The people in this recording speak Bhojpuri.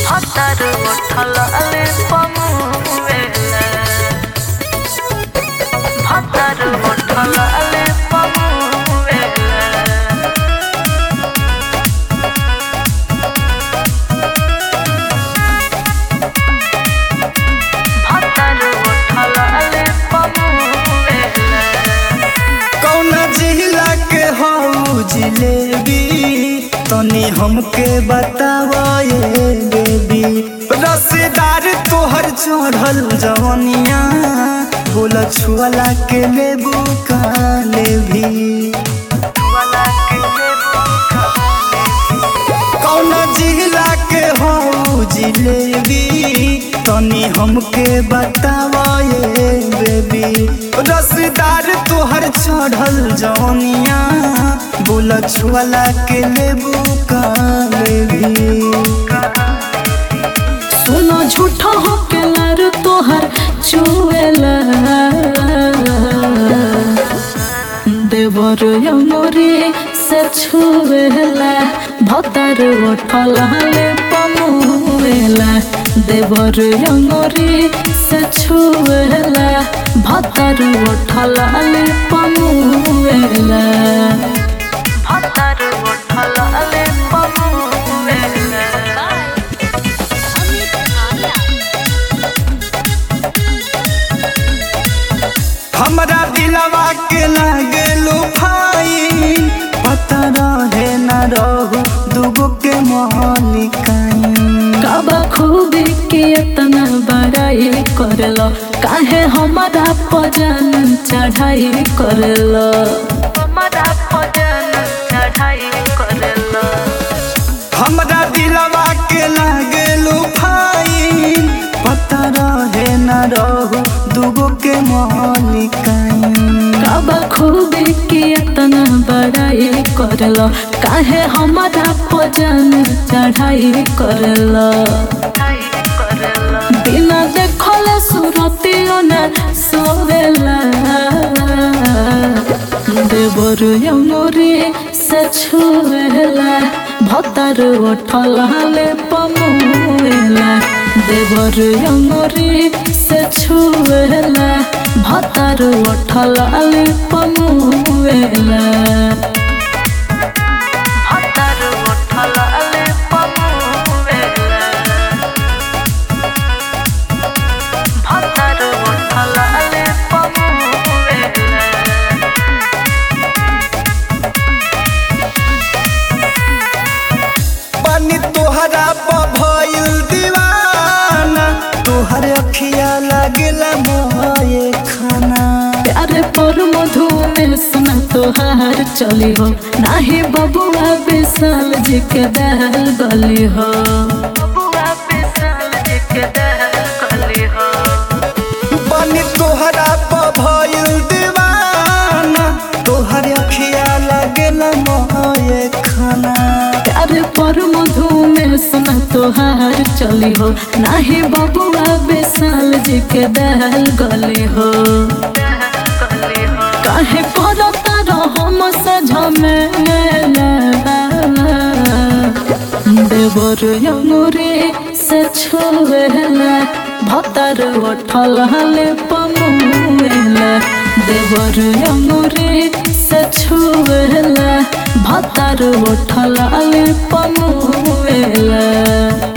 Hataru utalale pamuela Hataru utalale pamuela Hataru utalale pamuela कौना जिला के हऊ जिलेबी तनी हमके बतावा ये बेबी रसेदार तोहर चढ़ल जवनिया बोल छुअला के लेबू का लेभी कौना जिला के हऊ जिलेबी तनी हमके बतावा ये बेबी रसदार तोहर चढ़ल जवनिया बोल छुअला के लेबू का लेभी सुनो झूठो हो के लर तोहर चुएला देवर यमोरी से छुएला भतर उठलाले पमुएला देवर यमोरी से छुएला भतर उठलाले पमुएला भतर उठलाले पमुएला हमरा दिलवा के लागेलू भाई पता रहे न रहू दुगो के मालिकाई काबा खूबी के इतना बड़ाई करलो काहे हमारा पजन चढ़ाई करलो हमारा पजन चढ़ाई करलो हमरा दिलवा के लागेलू भाई पता रहे न रहू दुगो के मालिकाई काबा खूबी के इतना बड़ाई करलो काहे हमारा पजन चढ़ाई करलो बिना देखले सुरतियो न सोवेला देवर यमोरी से छुएला भतर उठलाले पमुएला देवर यमोरी से छुएला भतर उठलाले पमुएला भतर उठलाले पमुएला भतर उठलाले पमुएला पानी तोहरा भइल दीवाना तोहर अखिया लागेला मोए खाना प्यारे पर मधु में सुना तोहार चली हो नाही बबुआ विशाल जी के दहल गली हो बबुआ विशाल जी के दहल गली हो पानी तोहरा भइल दीवाना तोहर अखिया लागेला मोए खाना प्यारे पर मधु में सुना तोहार चली हो नाही बबुआ विशाल जी के दहल गली हो काहे करता रहो झमेला देवर यमुरे से छुएला भतर उठलाले पमुएला देवर यमुरे से छुएला भतर उठलाले पमुएला